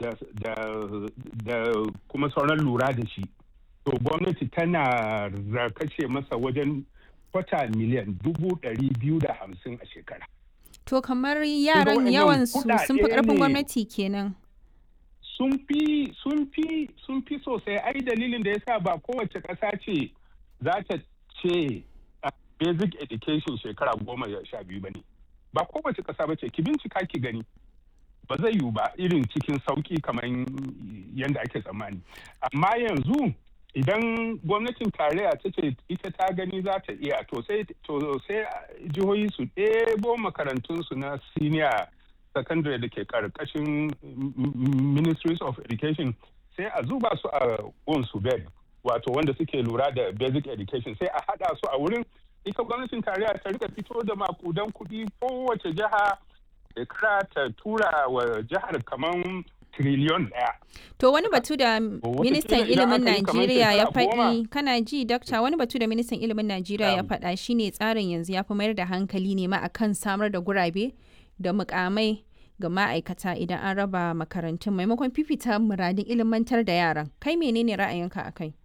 da kuma sauran lura da shi to gwamnati tana kashe masa wajen kwata miliyan dubu ɗari biyu da hamsin a shekara to kamar yaran yawan su sun fi ƙarfin gwamnati kenan sun fi sun fi sun fi sosai ai dalilin da yasa ba kowace ƙasa ce za ta ce basic education shekara goma sha biyu ba ne ba kowace ƙasa ba ce ki bincika ki gani ba zai yiwu ba irin cikin sauƙi kamar yadda ake tsammani amma yanzu idan gwamnatin tarayya ta ce ita ta gani za ta iya to sai jihohi su ɗebo makarantunsu na senior secondary da ke karkashin ministries of education sai a zuba su a su bed wato wanda suke lura da basic education sai a hada su a wurin ita gwamnatin tarayya ta rika fito da makudan kuɗi kowace jiha shekara ta tura wa jihar kamar triliyon ɗaya. To wani batu da ministan ilimin Najeriya ya faɗi kana ji dakta wani batu da ministan ilimin Najeriya ya faɗa shine tsarin yanzu ya fi mayar da hankali ne ma akan samar da gurabe da mukamai ga ma'aikata idan an raba makarantun maimakon fifita muradin ilimantar da yaran kai menene ra'ayinka a kai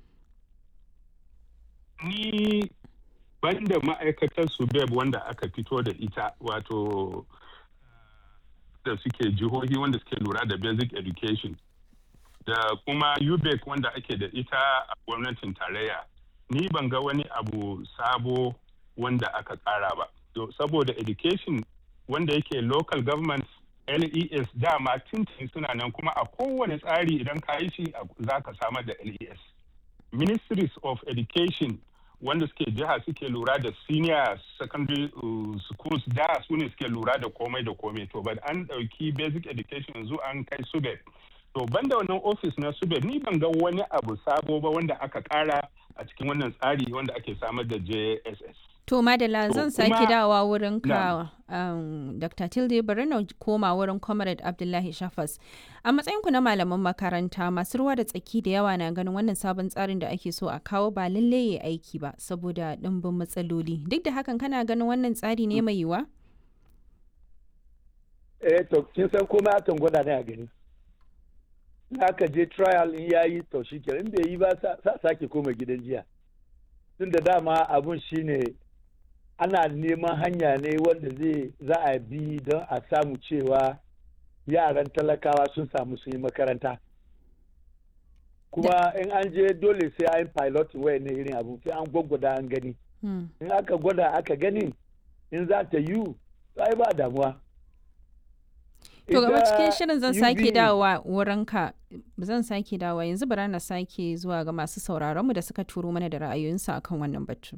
ni banda ma'aikatar subeb wanda aka fito da ita wato da suke jihohi wanda suke lura da basic education da kuma ubec wanda ake da ita a gwamnatin tarayya ni ban ga wani abu sabo wanda aka kara ba saboda education wanda yake local government les dama tintin suna nan kuma a kowane tsari idan ka yi shi za ka samar da les ministries of education wanda suke jiha suke lura da senior secondary uh, schools da su ne suke lura da komai da komai to but an ɗauki basic education yanzu an kai subed to banda wannan office na subed ni ban ga wani abu sabo ba wanda aka kara a cikin wannan tsari wanda ake samar da jss To Madala zan sake dawa wurin ka um, Dr. Tilde bari na koma wurin Comrade Abdullahi Shafas. A matsayinku na malaman makaranta masu ruwa da tsaki da yawa na ganin wannan sabon tsarin da ake so a kawo ba lalle ya aiki ba saboda ɗimbin matsaloli. Duk da hakan kana ganin wannan tsari ne mai yiwa? Eh to kin san komai akan gwada ne a gani. Aka je trial in yayi to shi in bai yi ba sa sake koma gidan jiya. Tun da dama abun shine ana neman hanya ne wanda zai za a bi don a samu cewa yaran talakawa sun samu sun yi makaranta kuma in an je dole sai an pilot waya ne irin abu sai an gwaggwada an gani in aka gwada aka gani in za ta yi ai ba damuwa to gaba cikin shirin zan sake dawowa wurinka zan sake dawowa yanzu bara na sake zuwa ga masu sauraronmu da suka turo mana da ra'ayoyinsu akan wannan batu.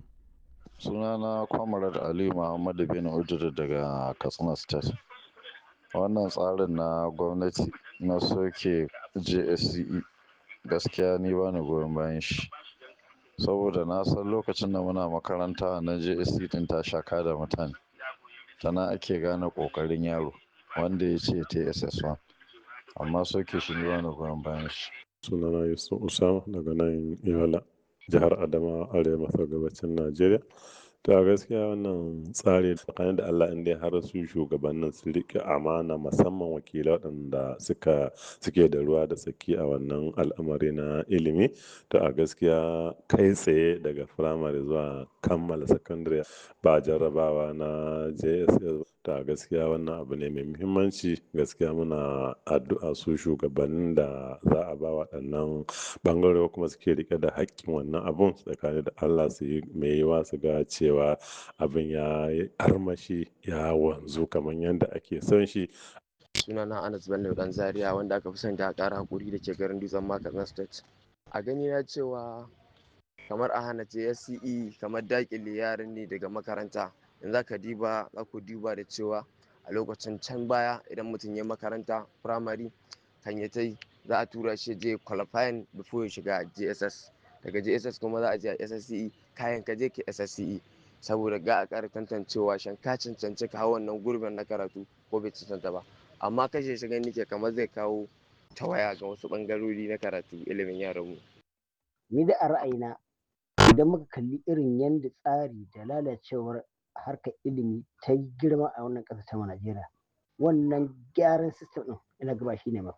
sunana kwamarar ali muhammadu bin ujiri daga katsina state wannan tsarin na gwamnati na soke jsce gaskiya ni ba ni goyon bayan shi saboda na san lokacin da muna makaranta na jsc din ta shaka da mutane tana ake gane kokarin yaro wanda ya ce tss1 amma soke shi ni ba ni goyon bayan shi sunana yusuf usama daga nan yola jihar adama arewa maso gabacin najeriya to a gaskiya wannan tsari tsakanin da allah inda har su shugabannin su riƙe amana musamman wakilai waɗanda suka suke da ruwa da tsaki a wannan al'amari na ilimi to a gaskiya kai tsaye daga firamare zuwa kammala sakandare ba jarrabawa na jss to a gaskiya wannan abu ne mai muhimmanci gaskiya muna addu'a su shugabannin da za a ba waɗannan ɓangare kuma suke rike da haƙƙin wannan abun tsakanin da allah su yi mai yiwa su ga cewa abin ya armashi ya wanzu kamar yadda ake son shi sunana anas bello dan zaria wanda aka fi son da ƙara hakuri da ke garin dutsen makatsina state a gani na cewa kamar a hana jsce kamar dakile yaran ne daga makaranta in za ka diba za ku diba da cewa a lokacin can baya idan mutum ya makaranta firamare kan ya tai za a tura shi je qualifying before ya shiga jss daga jss kuma za a je a ssce kayan ka je ka ssce saboda ga a ƙara tantancewa shan ka cancanci ka hau wannan gurbin na karatu ko bai cancanta ba amma kashe shi gani ke kamar zai kawo tawaya ga wasu ɓangarori na karatu ilimin yaranmu. Ni da a ra'ayina idan muka kalli irin yadda tsari da lalacewar harkar ilimi ta yi girma a wannan ƙasar ta Najeriya wannan gyaran sistem ɗin ina gaba shi ne